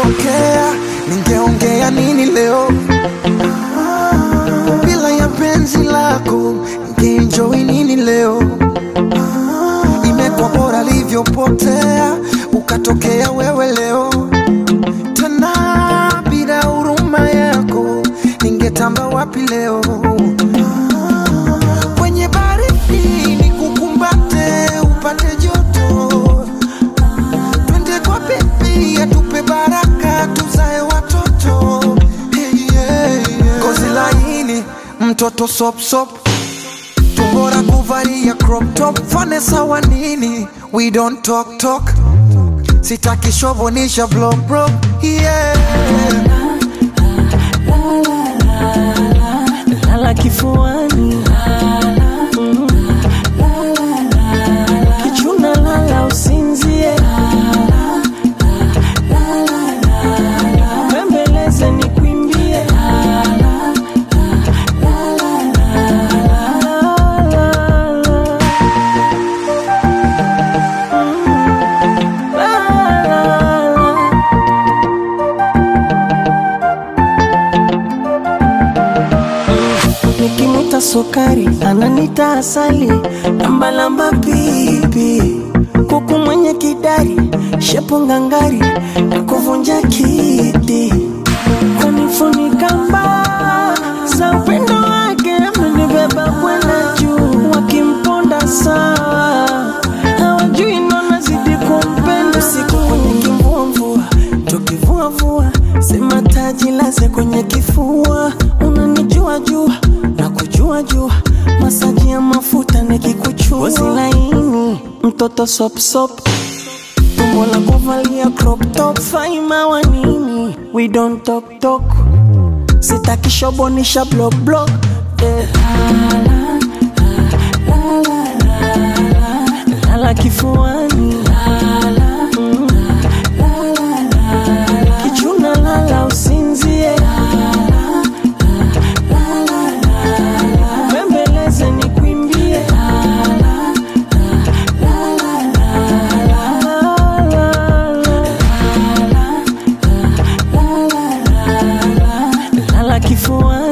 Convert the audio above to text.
isingetokea ningeongea nini leo bila ya penzi lako ningeenjoy nini leo imekuwa bora livyopotea ukatokea wewe leo tena bila huruma yako ningetamba wapi leo kwenye baridi nikukumbate upate joto twende kwa bebi atupe baraka tuzae watoto hey, yeah, yeah. kozi laini mtoto sopsop tumbora kuvalia crop top fane sawa nini we don't talk talk sitaki shovonisha blow bro yeah lala kifuani Mm. kichuna lala usinzie bembeleze ni kwimbie nikimwita sukari ananita asali lambalamba pipi kuku mwenye kidari shepu ngangari na kuvunja kiti kunifunika mbaa za upendo wake amenibeba kwenda juu wakimponda sawa hawajui nona zidi kumpenda usiku kwenye kimvumvua tukivuavua sema taji laze kwenye kifua unanijua jua na kujua jua masaji ya mafuta nikikuchua Ngozi laini mtoto sopsop tumbo la kuvalia crop top faima wa nini we don't talk talk sitaki shobonisha block block eh. lala kifuani Mm. kichuna lala usinzie bembeleze ni kwimbie lala kifuani